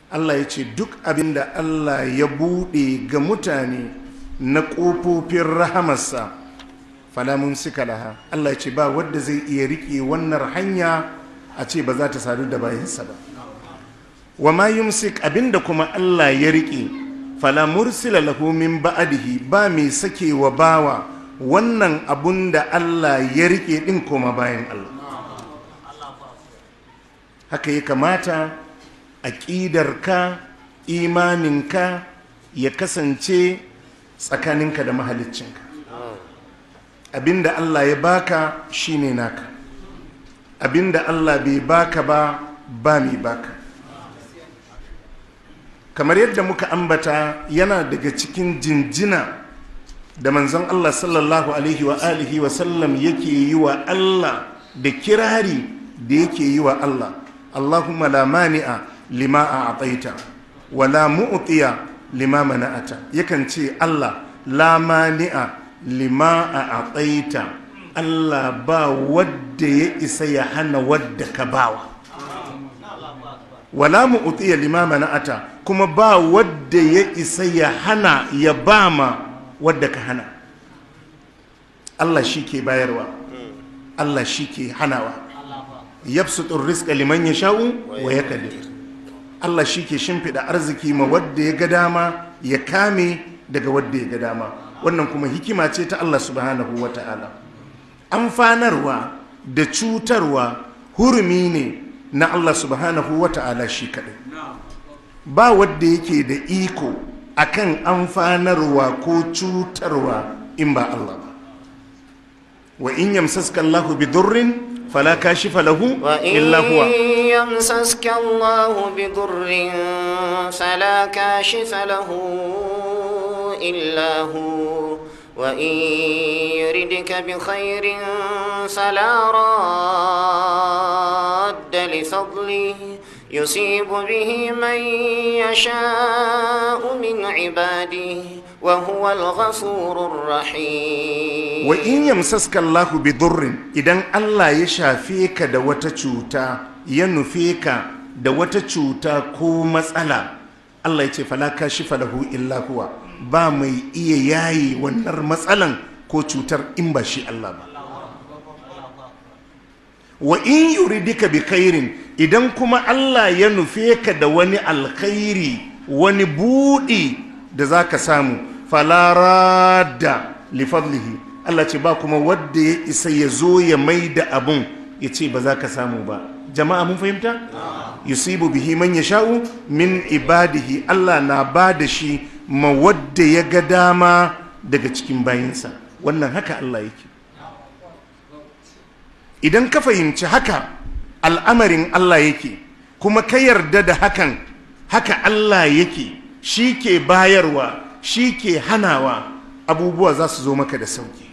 Allah ya ce duk abin da Allah ya buɗe ga mutane na ƙofofin rahamarsa falamun suka laha Allah ya ce ba wadda zai iya riƙe wannan hanya a ce ba za ta sadu da bayansa ba wa ma yumsik abinda kuma Allah ya riƙe fala mursila lahu min ba'dihi ba mai sake wa bawa wannan abun da Allah ya riƙe din koma bayan Allah haka ya kamata aƙidarka imaninka ya kasance tsakaninka da mahaliccinka abinda Allah ya baka shine naka abinda Allah bai baka ba ba mai baka kamar yadda muka ambata yana daga cikin jinjina da manzon Allah sallallahu alaihi wa alihi wa sallam yake yi wa Allah da kirari da yake yi wa Allah Allahumma la mani'a lima a ataita wa la mu'tiya lima mana'ata yakan ce Allah la mani'a lima a ataita Allah ba wadda ya isa ya hana wadda ka bawa wala mu'tiya lima mana'ata kuma ba wadda ya isa ya hana ya bama wadda ka hana Allah shi ke bayarwa Allah shi ke hanawa yabsutur rizqa liman yasha'u wa yaqdir Allah shi ke shimfiɗa arziki ma wadda ya ga dama ya kame daga wadda ya ga dama wannan kuma hikima ce ta Allah subhanahu wa ta'ala amfanarwa da cutarwa hurumi ne na Allah subhanahu wa ta'ala shi kaɗai ba wadda yake da iko akan amfanarwa ko cutarwa in ba Allah ba wa in yamsaska Allahu bi durrin fala kashifa lahu illa huwa يمسسك الله بضر فلا كاشف له إلا هو وإن يردك بخير فلا راد لفضله يصيب به من يشاء من عباده وهو الغفور الرحيم wa in yamsaska Allahu bi durrin idan Allah ya shafe ka da wata cuta ya nufe ka da wata cuta ko matsala Allah ya ce fala kashifa lahu illa huwa ba mai iya yayi wannan matsalan ko cutar in ba shi Allah ba wa in yuridika bi khairin idan kuma Allah ya nufe ka da wani alkhairi wani budi da zaka samu fala radda li fadlihi Allah ce ba kuma wadda ya isa ya zo ya mai da abun ya ce ba za ka samu ba jama'a mun fahimta yusibu bihi man yasha'u min ibadihi Allah na ba da shi ma wadda ya ga dama daga cikin bayinsa wannan haka Allah yake idan ka fahimci haka al'amarin Allah yake kuma ka yarda da hakan haka Allah yake shi ke bayarwa shi ke hanawa abubuwa za su zo maka da sauki